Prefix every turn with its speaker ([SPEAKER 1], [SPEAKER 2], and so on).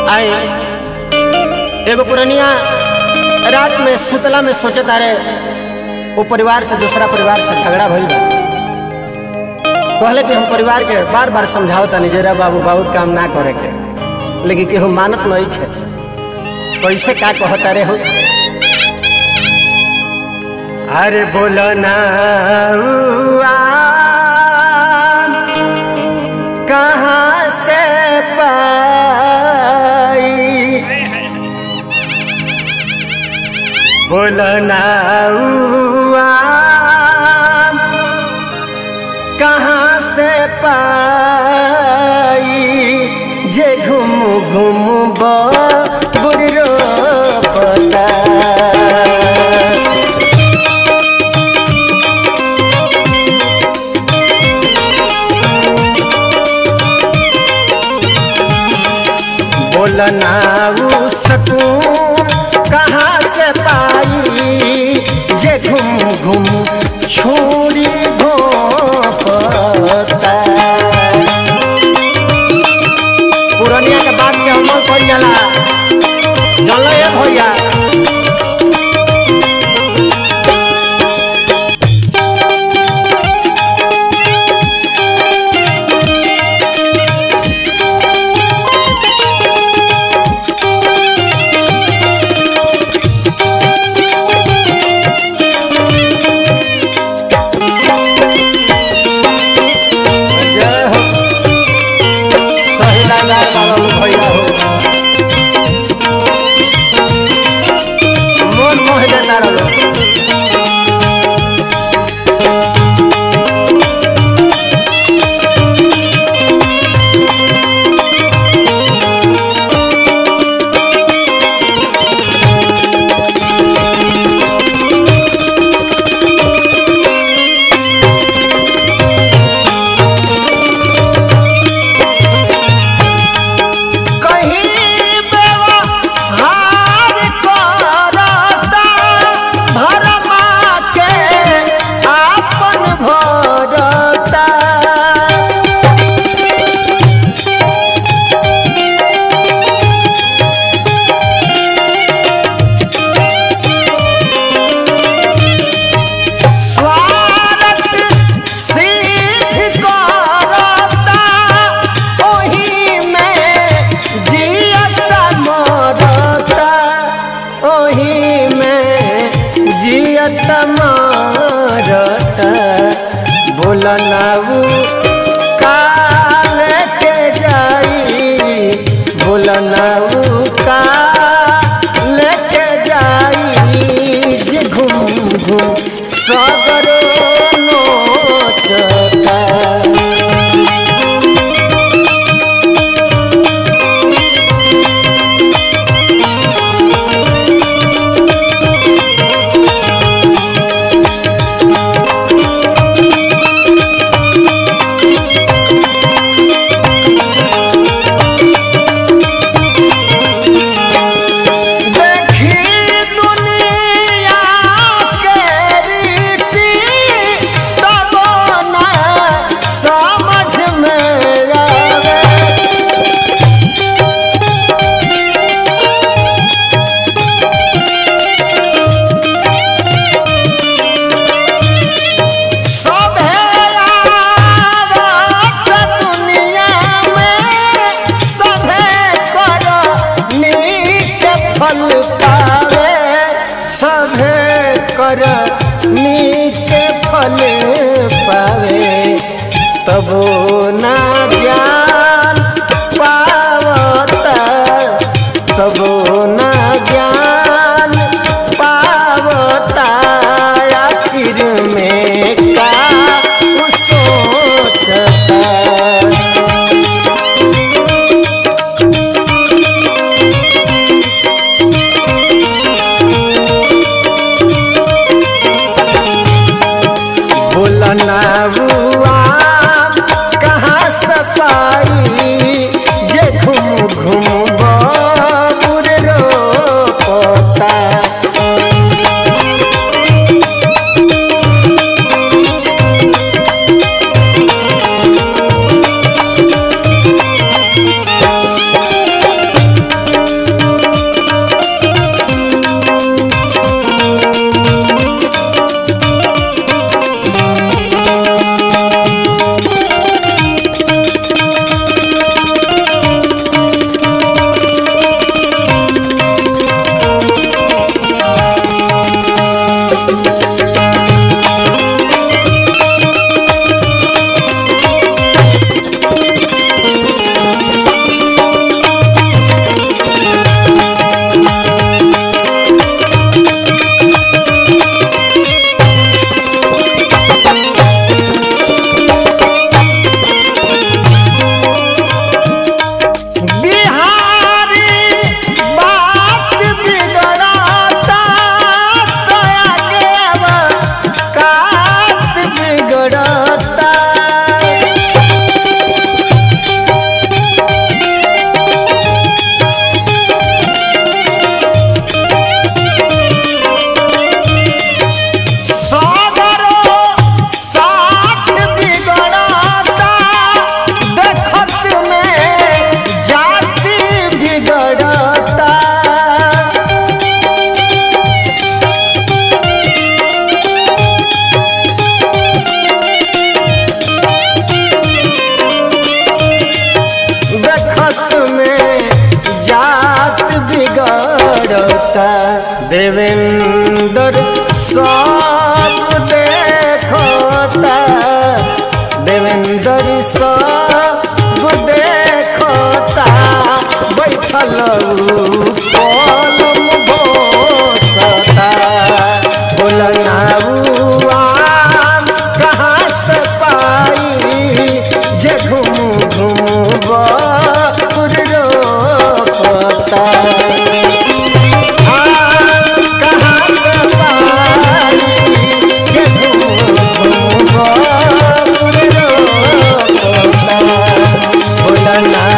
[SPEAKER 1] आई एगो पुरनिया रात में सुतला में सोचे तारे वो परिवार से दूसरा परिवार से झगड़ा भइल बा कहले कि हम परिवार के बार बार समझाओ तनी जरा बाबू बहुत काम ना करे के लेकिन केहू मानत नहीं खे कैसे का कहता रे हो अरे बोलो ना हुआ, कहाँ से पाई बोलो ना हुआ, कहाँ से पाई जे घूम घूम बुरो पता बोलना उ सकून कहाँ से पाई जे घूम घूम छोड़ी घोपता पुरनिया के बात के अमल कर जाला चलो ये भैया जय हो सही लाला बाबा भैया हो मन मोह देता रहो कहीं व्यवहार करता भरमा के आपन भरता स्वार्थ सिद्ध करता ओही में जियता मरता ओही में जियता मरता बोलना उ काल के जाई बोलना उ काल के जाई जे घूम घूम सगरो नोचता देखी दुनिया के रीति तब न समझ में आवे सभे आवत दुनिया में सभे कर नीक फल पावे सभे कर नीक फल पावे तबो ना ज्ञान पावता तबो ना ज्ञान पावता आखिर में का सोचता भूलना हुआ गिरता देवेंद्र सब देखता देवेंद्र सब देखता बैठल कलम घोषता बोलनाउआ कहाँ से पाई जे घूम घूम रोकता कहाँ से पाई जे घूम घूम रोकता बोलना